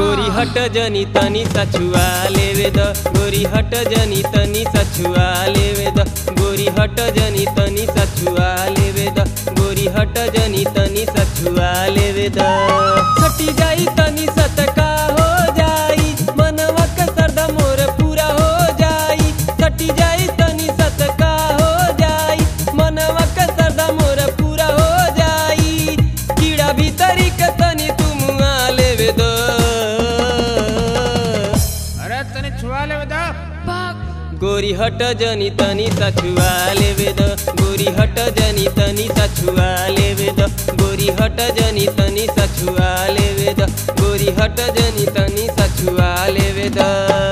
गोरी हट जनी तनी सछुआ लेवे द गोरी हट जनी तनी सछुआ लेवे द गोरी हट जनी तनी सछुआ लेवे द गोरी हट जनी तनी सछुआ लेवे द सटी जाई तनी सतका हो जाई मनवा के सरदा मोर पूरा हो जाई सटी जाई तनी सतका हो जाई मनवा के सरदा मोर पूरा हो जाई कीड़ा भीतरी के तनी तुम आ लेवे द अरे तने छुआ ले बता गोरी हट जनी तनी सछुआ लेवे द गोरी हट जनी तनी सछुआ लेवे द गोरी हट जनी तनी सछुआ लेवे द गोरी हट जनी तनी सछुआ लेवे द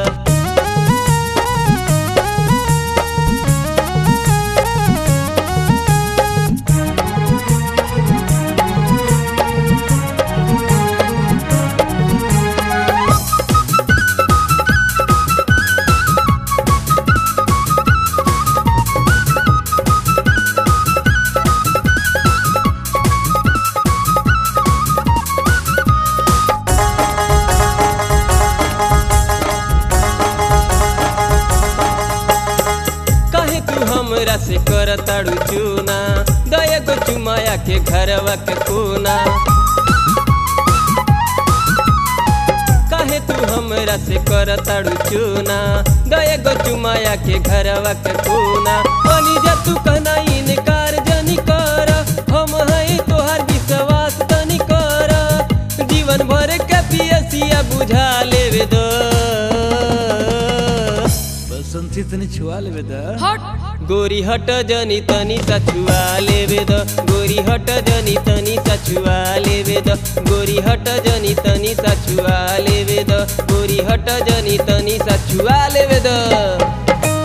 कहे तू हमरा से कर ताड़ू चूना दया गो चुमाया के घरवा के कोना काहे तू हमरा से कर ताड़ू चूना दया गो चुमाया के घरवा के कोना बनी जा तू कहना इनकार जनी कर हम हई तोहार विश्वास तनी कर जीवन भर के पियसिया बुझा लेवे दो बसंती तने छुआ ले बता हट गोरी हट जनी तनी सछुआ लेवे द गोरी हट जनी तनी सछुआ लेवे द गोरी हट जनी तनी सछुआ लेवे द गोरी हट जनी तनी सछुआ लेवे द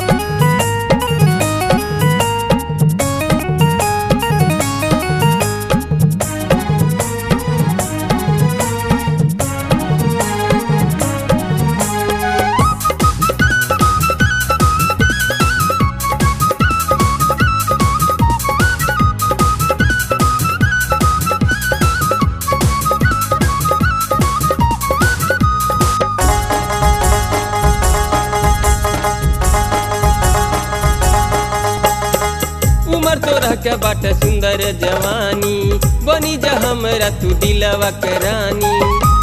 उमर तो रह के बाटे सुंदर जवानी बनी जा हमरा तू दिलवा के रानी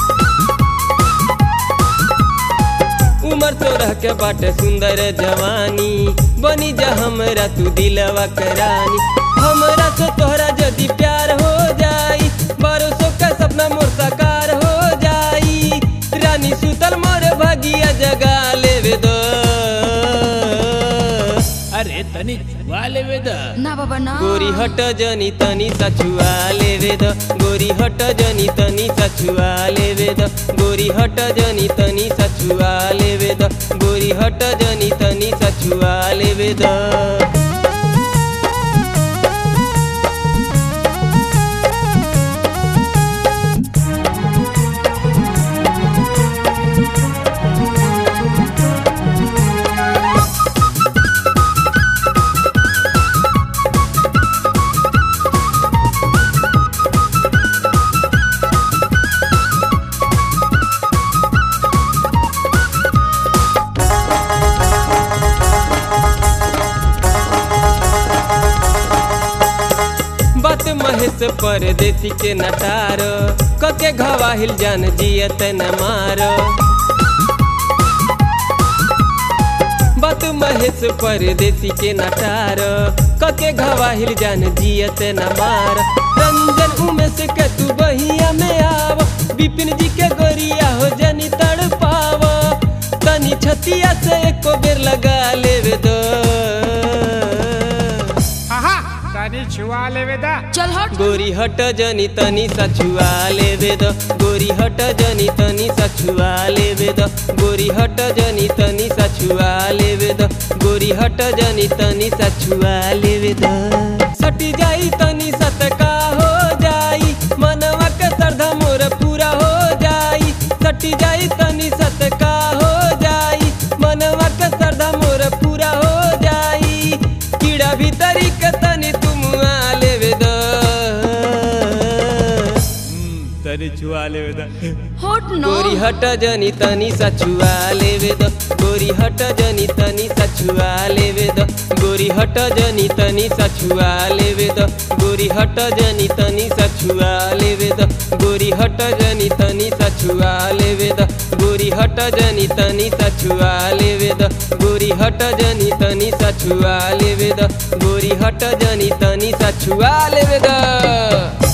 उमर तो रह के बाटे सुंदर जवानी बनी जा हमरा तू दिलवा के रानी हमरा से तोहरा यदि प्यार हो जाई बरसों का सपना मोर साकार हो जाई रानी सुतल मोर भगिया जगा लेवे दो अरे तने छुआ ले बता ना बाबा ना गोरी हट जनी तनी सछुआ लेवे द गोरी हट जनी तनी सछुआ लेवे द गोरी हट जनी तनी सछुआ लेवे द गोरी हट जनी तनी सछुआ लेवे द बात महेश परदेसी के नटार कके घवाहिल जान जियत न मार बात महेश परदेसी के नटार कके घवाहिल जान जियत न मार रंजन उमेश के तू बहिया में आव विपिन जी के गोरिया हो जनी तड़ पाव तनी छतिया से एको बेर लगा लेवे दो आहा तने छुआ ले बता चल हट गोरी हट जनी तनी सछुआ लेवे द गोरी हट जनी तनी सछुआ लेवे द गोरी हट जनी तनी सछुआ लेवे द गोरी हट जनी तनी सछुआ लेवे द सटी जाई तनी सतका हो जाई मनवा के सरधा मोर पूरा हो जाई सटी जाई तनी सतका हो जाई मनवा के सरधा मोर पूरा हो जाई कीड़ा भीतरी के तनी तुम आ लेवे द तनी छुआ लेवे द होट न गोरी हट जनी तनी सछुआ लेवे द गोरी हट जनी तनी सछुआ लेवे द गोरी हट जनी तनी सछुआ लेवे द गोरी हट जनी तनी सछुआ लेवे द गोरी हट जनी तनी सछुआ लेवे द गोरी हट जनी तनी सछुआ लेवे द गोरी हट जनी तनी सछुआ लेवे द गोरी हट जनी तनी सछुआ लेवे द